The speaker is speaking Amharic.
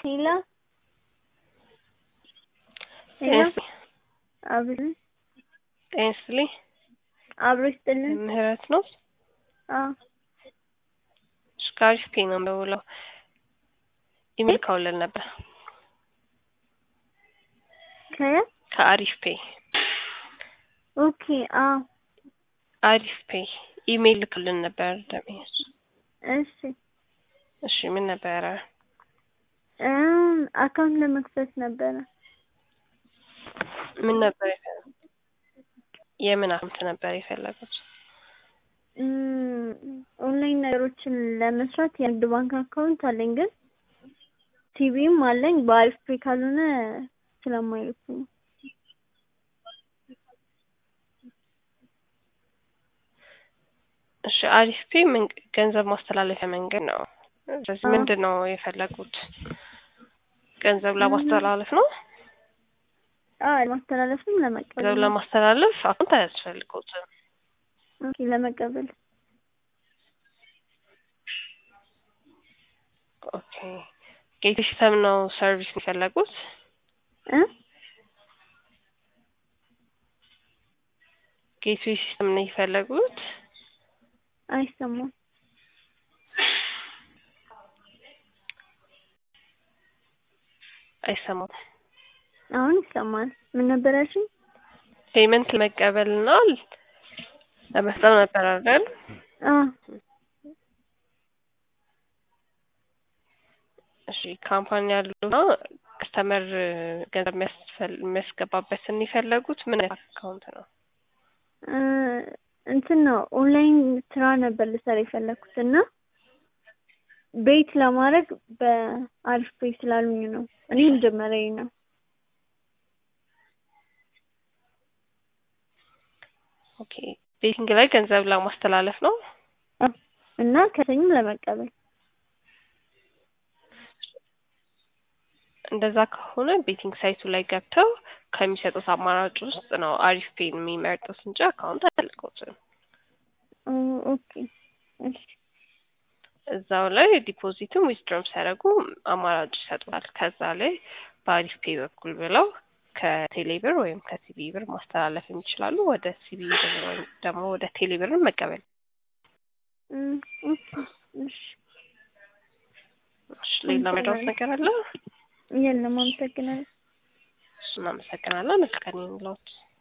ሄላ ሄላ አብሮ ጤና ይስጥልኝ። አብሮ ይስጥልን። ምህረት ነው። አዎ እሺ ከአሪፍ ፔ ነው የምደውለው። ኢሜል ካውለን ነበር ከ ከአሪፍ ፔ ኦኬ አዎ አሪፍ ፔ ኢሜል ልክልን ነበር ደሜስ እሺ እሺ ምን ነበረ? እም አካውንት ለመክፈት ነበረ። ምን ነበር የፈለጉት? የምን አካውንት ነበር የፈለጉት? እም ኦንላይን ነገሮችን ለመስራት የንግድ ባንክ አካውንት አለኝ ግን ቲቪም አለኝ በአሪፍ ፔ ካልሆነ ስለማይልኩ ነው። እሺ አሪፍ ፔ ምን ገንዘብ ማስተላለፊያ መንገድ ነው። ስለዚህ አዎ። ምንድን ነው የፈለጉት? ገንዘብ ለማስተላለፍ ነው። አዎ ለማስተላለፍም ለመቀበል ገንዘብ ለማስተላለፍ አካውንት አያስፈልገውትም። ኦኬ ለመቀበል ኦኬ ጌት ሲስተም ነው ሰርቪስ የፈለጉት? እ ጌትዌይ ሲስተም ነው የፈለጉት? አይሰማም። አይሰማም። አሁን ይሰማል። ምን ነበር ያልሽኝ? ፔመንት ለመቀበል እና ለመስጠት ነበር አይደል? አዎ እሺ ካምፓኒ ያሉና ከስተመር ገንዘብ የሚያስፈል የሚያስገባበትን የፈለጉት ምን አይነት አካውንት ነው? እ እንትን ነው ኦንላይን ስራ ነበር ልሰራ የፈለኩት እና ቤት ለማድረግ በአሪፍ ፔ ስላሉኝ ነው። እኔ መጀመሪያዬ ነው። ኦኬ ቤቲንግ ላይ ገንዘብ ለማስተላለፍ ነው። አዎ እና ከሰኝም ለመቀበል እንደዛ ከሆነ ቤቲንግ ሳይቱ ላይ ገብተው ከሚሰጡት አማራጭ ውስጥ ነው አሪፍ ፔን የሚመርጡት እንጂ አካውንት አያልቀውትም። ኦ ኦኬ እሺ እዛው ላይ ዲፖዚትም ዊዝድሮም ሲያደርጉ አማራጭ ይሰጡታል። ከዛ ላይ በአሪፍ ፔ በኩል ብለው ከቴሌ ብር ወይም ከሲቢ ብር ማስተላለፍ የሚችላሉ። ወደ ሲቢ ብር ወይም ደግሞ ወደ ቴሌ ብር መቀበል። እም ኦኬ እሺ እሺ ሌላ መድረስ ነገር አለ? የለም አመሰግናለሁ። እሱን አመሰግናለን። መልካም ይሁንልዎት።